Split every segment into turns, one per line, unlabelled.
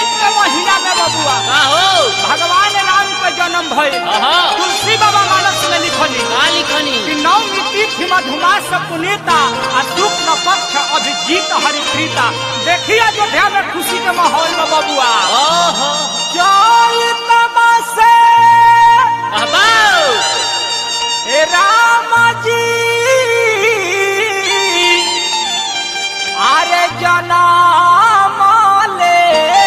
चैत के महीना में बबुआ
का हो
भगवान राम के जन्म भइल
आहा
तुलसी बाबा मानस में लिखली
का लिखनी
कि नवमी तिथि मधुमास पुनीता आ शुक्ल पक्ष अभिजीत हरिप्रीता देखिए अयोध्या में खुशी के माहौल में बबुआ
ओहो
चैत मासे
अहबाऊ
हे राम जी अरे जनम ले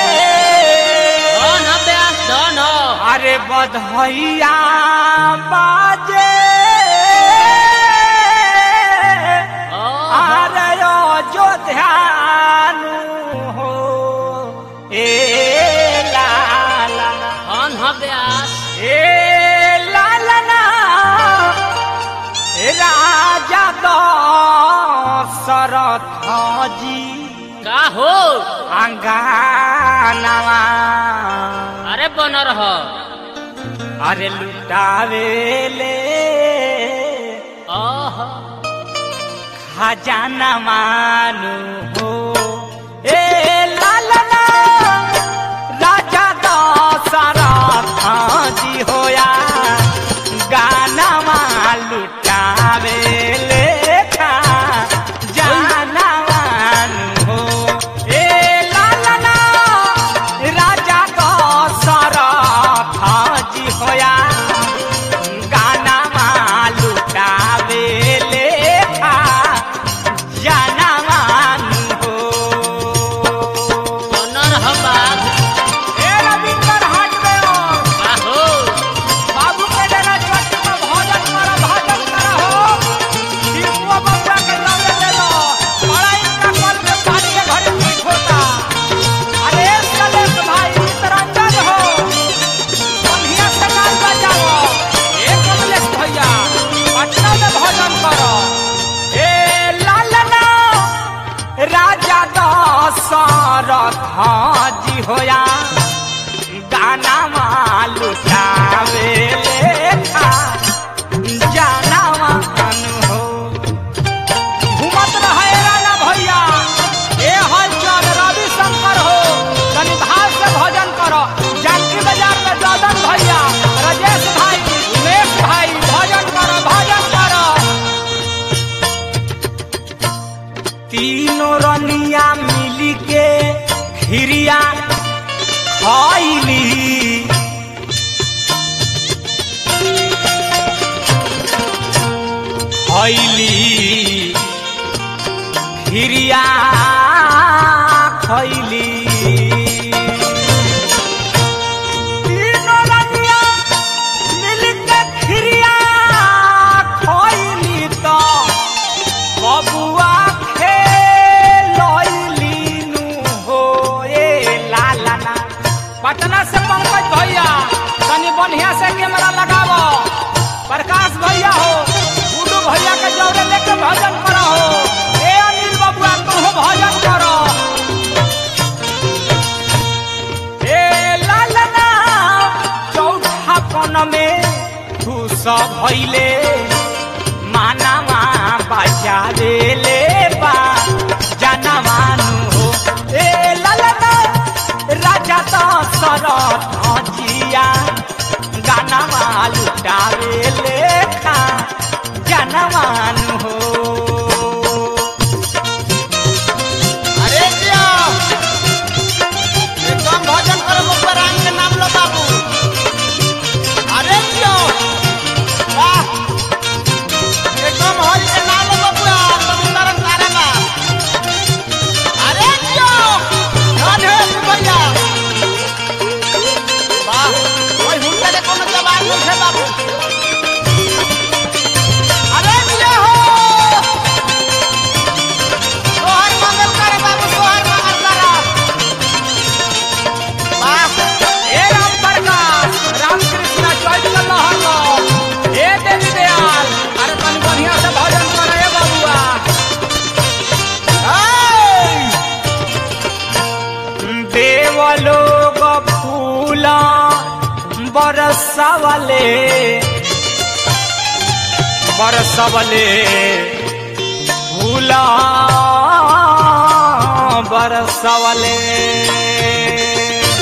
धन ब्यास धन
अरे बधैया बाजे
ओहो
अरे अयोध्यानु हो ए लाला
धन ह ब्यास
ए लालना ए राजा दशरथ जी
का हो
अंगानवा
अरे बन रह
अरे लुटावेले
ओहो
खजाना मानु हो ए लालना राजा दशरथ जी होया गाना लुटावे लेखा जाना मानु हो ए लालना राजा दशरथ जी होया गाना लुटावे लेखा जाना मानु हो
बन रह बाघ
ए रविंदर हाट में हो
का हो
बाबू के डेरा चट में भोजन करो भोजन करो हो दीपुआ बबुआ के नाम ले लो बड़ा इनका कल में पानी के घरे पीठ होता अरे सलेश भाई मित्रंजन हो बढ़िया से गान बजाओ ए कमलेश भैया पटना में भोजन करो ए लालना राजा दशरथ जी होया गाना लुटावे लेखा जाना मान हो घूमत रहे राजा भैया ए हलचल रवि शंकर हो तनी भाव से भजन करो जानकी बाजार में ददन भैया राजेश भाई उमेश भाई भजन करो भजन करो तीनों रनिया मिली के खिरिया खैली खैली खिरिया खैली तीनों रनिया मिल के खिरिया खैली तो बबुआ खेलैलीनु हो ए लालना पटना से पंकज भैया तनी बढ़िया से कैमरा लगावो प्रकाश भैया हो गुड्डू भैया के जौरे लेके भजन करो हो ए अनिल बबुआ तुम भजन करो ए लालना चौथा पन में खुश भैले मानवा बजावे ले बा जाना मानु हो ए ललना राजा दशरथ जिया गाना लुटावे लेखा जाना मानु हो
अरे जिया एकदम भजन करो मुखर राम के नाम लो बाबू अरे जिया वाह एकदम हरि के नाम लो बाबू समुद्र तारा का अरे जिया धन है भैया वाह ओए हुनका के कोनो जवाब नहीं है बाबू अरे जिया हो सोहर मंगल करे बाबू सोहर मंगल करा वाह
ए राम प्रकाश रामकृष्ण चौथ का लहर लो ए देवी दयाल अरे तनी बढ़िया से भजन करे ए बबुआ देवलोक फूल बरसवले बरसवले फूल बरसवले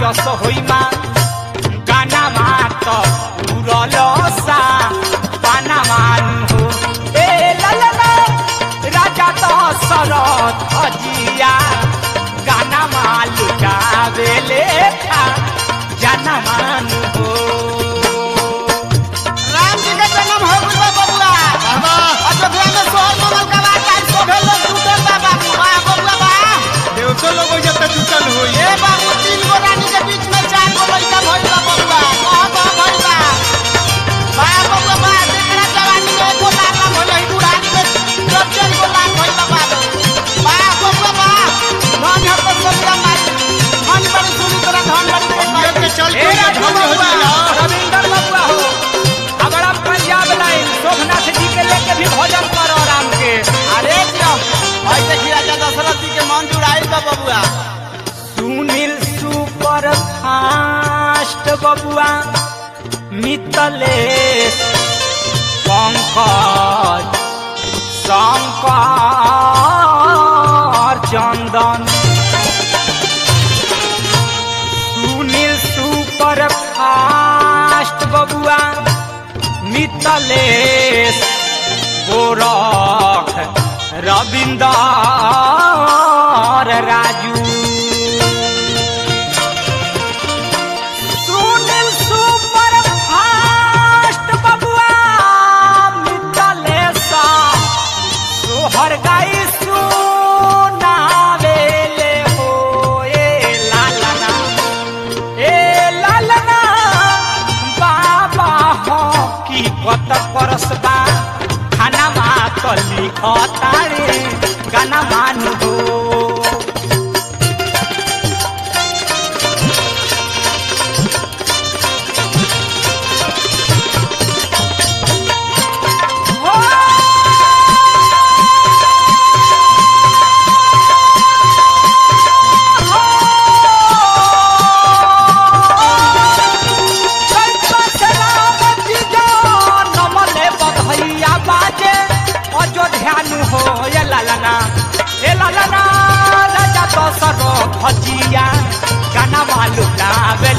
रस होइमा गाना मात उरलसा पाना मान हो ए ललना राजा दशरथ अजिया गाना मालू गावेले खा जाना मान हो
राम जी के जन्म हो गइल बा बबुआ अयोध्या में सोहर मंगल का बात आज सोभे लोग जुटल बा बाबू वाह बबुआ वाह
देवतो लोग हो जाता जुटल होई
ए बाबू तीन गो रानी के बीच में चार गो लड़का भइल बा बबुआ कह कह भइल बा वाह बबुआ वाह जेकरा जवानी में एको लाख ना भइल है बुढ़ानी में दस चार गो लाख भइल बा बाबू वाह बबुआ वाह धन है तो सबका माई धन बड़ी सुनी तोरा धन बड़ी
ये के चल
ए
के
राजू
धन हो
बबुआ,
जाला
रविंदर बबुआ हो अगड़ा पंजाब लाइन शोभनाथ जी के लेके भी भोजन करो राम के
अरे जियो भाई देखी राजा दशरथ जी के मन जुड़ाइल बा बबुआ
सुनील सुपर फास्ट बबुआ मितलेश पंकज शंकर चंदन सुनील सुपर फास्ट बबुआ मितलेश गोरख रविंदर राजू सुनील सुपर फास्ट बबुआ मितलेश सोहर गाई सुनावेले हो ए लालना ए लालना बाबा हो की कत परसबा खाना मा कली खतारे गाना मानु हो भजिया गाना मालू गावे